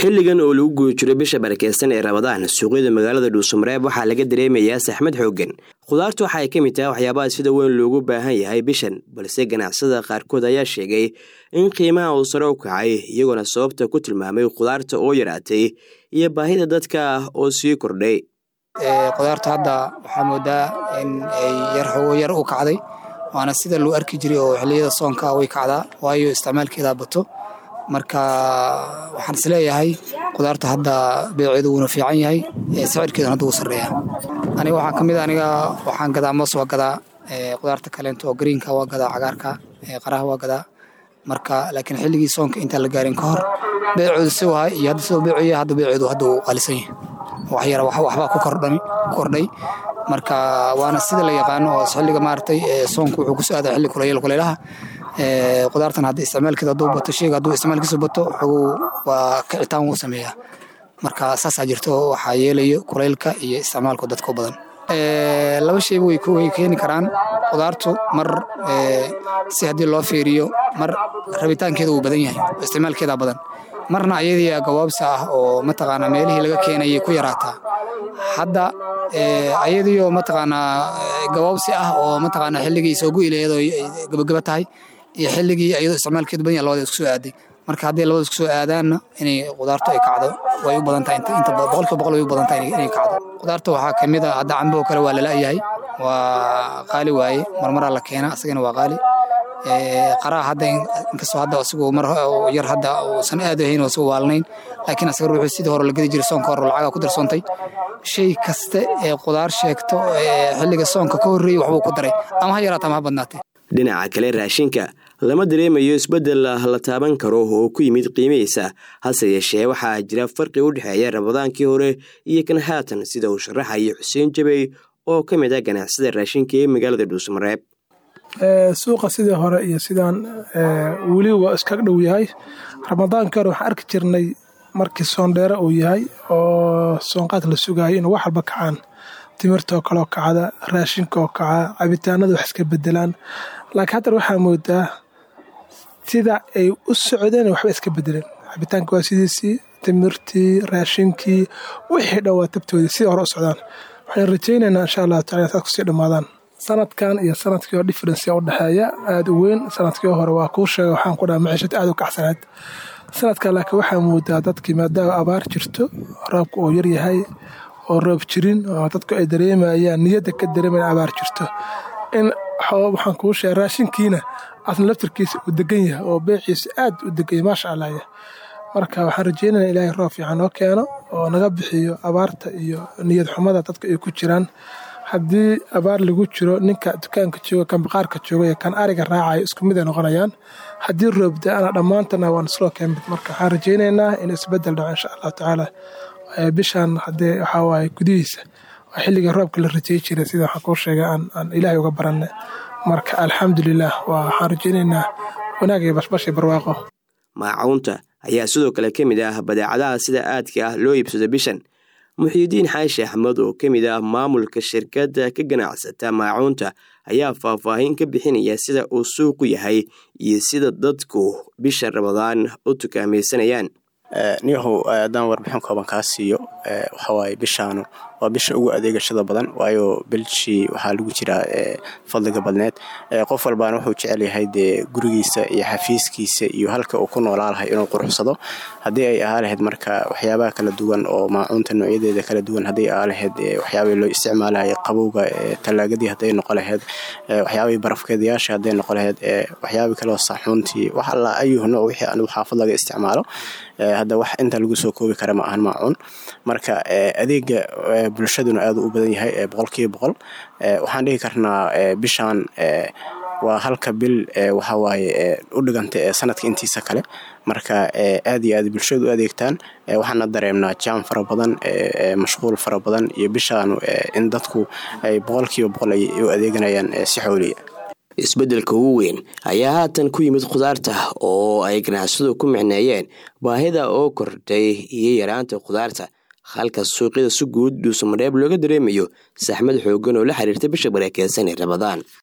xilligan oo lagu guda jiro bisha barakeysan ee rabadaan suuqyada magaalada dhuusamareeb waxaa laga dareemayaa saxmad xooggan khudaartu waxa ay ka mid tahay waxyaabaha sida weyn loogu baahan yahay bishan balse ganacsada qaarkood ayaa sheegay in qiimaha uu sare u kacay iyagoona sababta ku tilmaamay khudaarta oo yaraatay iyo baahida dadka ah oo sii kordhay khudaartu hadda waxaa moodaa in ay yar u kacday waana sida loo arki jiray oo xilliyada soonka way kacdaa waayo isticmaalkeeda bato marka waxaan isleeyahay khudaarta hadda beeceedu wuuna fiican yahay sicirkeeduna hadda wuu sarreeya aniga waxaa ka mid aniga waxaan gadaa moos waa gadaa khudaarta kaleento oo greenka waa gadaa cagaarka qaraha waa gadaa marka laakiin xilligii soonka intaan la gaarin ka hor beecoodu si wahay iyo hadda siduu beecoya hadda beeceedu hadda wuu qalisan yahay wax yara waxbaa ku kordhay marka waana sida la yaqaano oo xilliga maaragtay soonku wuxuu ku soo aadaa xilli kulayl kulaylaha khudaartan hadda isticmaalkeeda hadduu bato sheyga hadduu isticmaalkiisu bato xogow waa kicitaan wuu sameeyaa marka saasaa jirto waxaa yeelayo kulaylka iyo isticmaalku dadka badan laba sheyba way keeni karaan khudaartu mar si haddii loo fiiriyo mar rabitaankeeda wuu badan yahay oo isticmaalkeeda badan marna ayadii gawaabsi ah oo mataqaanaa meelihii laga keenayay ku yaraataa hadda ayadiioo mataqaanaa gawaabsi ah oo mataqaanaa xilligii soo gu'i laheed oo gabagaba tahay iyo xilligii ayadoo isticmaalkeedu badan yahay labada isku soo aaday marka haddii labada isku soo aadaanna inay khudaartu ay kacdo way u badan tahay inta boqolkiiba boqol way u badan tahay inay kacdo khudaarta waxaa ka mid a hadda cambo oo kale waa lala'yahay waa qaali waaye marmaraa la keena asagana waa qaali qaraha hadda inkastoo hadda asigu mar yar hadda uusan aad ahayn oo asigu waalnayn laakiin asaga ruuxuu sidii hore la gedi jiray soonka hore lacaga ku darsoontay shay kasta ee khudaar sheegto xilliga soonka ka horreeyey waxbuu ku daray ama ha yaraata ama ha badnaatee dhinaca kale raashinka lama dareemayo isbeddel la taaban karo oo ku yimid qiimihiisa hase yeeshee waxaa jira farqi u dhexeeya rabadaankii hore iyo kan haatan sida uu sharaxayo xuseen jabey oo ka mid ah ganacsada raashinka ee magaalada dhuusamareeb suuqa sidii hore iyo sidaan weli waa iskaga dhow yahay ramadaankii hore waxaan arki jirnay markii soondheere uu yahay oo soonqaad la sugayo inuu wax walba kacaan timirta oo kaleo kacda raashinka oo kaca cabitaanada wax iska bedelaan laakiin haddana waxaa moodaa sida ay u socdeen waxba iska bedeleen cabitaanka waa sidiisii timirtii raashinkii wixii dhan waa tabtoodii sidii hore u socdaan waxaan rajaynaynaa insha allahu tacala saas kusii dhammaadaan sanadkan iyo sanadkii hore differenceya u dhexeeya aada u weyn sanadkii hore waa kuu sheega waxaan ku dhaha maciishad aada u kacsanayd sanadkan laakiin waxaa moodaa dadkii maadaama abaar jirto roobka oo yar yahay oo roob jirin oo dadku ay dareemayaan niyadda ka dareemayan abaar jirto in waxaan kuu sheega raashinkiina asna laftarkiisa uu degan yahay oo beeciisa aad u deganya maasha allah marka waxaan rajeynaya ilaahay roob fiican noo keeno oo naga bixiyo abaarta iyo niyad xumada dadka ay ku jiraan haddii abaar lagu jiro ninka dukaanka jooga kan baqaarka jooga iyo kan ariga raacayo isku mid ay noqonayaan haddii roobda ana dhammaantana waan isloo keenmid marka waxaan rajaynaynaa in isbedel dhaco insha allahu tacaala bishan hadee waxaa waaye gudihiisa waa xilliga roobka la rajey jiray sida waxaan kuu sheegay aan ilaahay uga baranay marka alxamdulilah waxaan rajaynaynaa wanaag iyo bashbash barwaaqo maacuunta ayaa sidoo kale ka mid ah badeecadaha sida aadka ah loo iibsado bishan muxiidiin xaashi axmed oo ka mid ah maamulka shirkadda ka ganacsata maacuunta ayaa faahfaahin ka bixinaya sida uu suuqu yahay iyo sida dadku bisha ramadaan u tukaamaysanayaan niyahow haddaan warbixin kooban kaa siiyo waxawaaye bishaanu waa bisha ugu adeegashada badan waayo bilshii waxaa lagu jiraa fadliga badneed qof walbaana wuxuu jecel yahay dee gurigiisa iyo xafiiskiisa iyo halka uu ku noolaa lahay inuu quruxsado haddii ay ahaa lahayd marka waxyaabaha kala duwan oo maacuunta noocyadeeda kala duwan hadday ahaa lahayd waxyaabahii loo isticmaalaya qabowga talaagadii hadday noqo lahayd waxyaabahii barafkeedayaasha hadday noqo lahayd waxyaabihii kaleo saxuuntii wax alla ayuh nooc wixii anigu xaafad laga isticmaalo hadda wax inta lagu soo koobi kara ma ahan maacuun marka adeega bulshaduna aad u badan yahay boqolkiiba boqol waxaan dhihi karnaa bishaan waa halka bil waxawaaye u dhiganta sanadka intiisa kale marka aad iyo aad bulshadu u adeegtaan waxaana dareemnaa jaam fara badan mashquul fara badan iyo bishaanu in dadku ay boqolkiiba boqol ay u adeeganayaan si xooliya isbeddelka ugu weyn ayaa haatan ku yimid khudaarta oo ay ganacsadu ku micneeyeen baahida oo kordhay iyo yaraanta khudaarta halka suuqyada si guud dhuusamareeb looga dareemayo saxmad xooggan oo la xiriirta bisha barakeysan ee rabadaan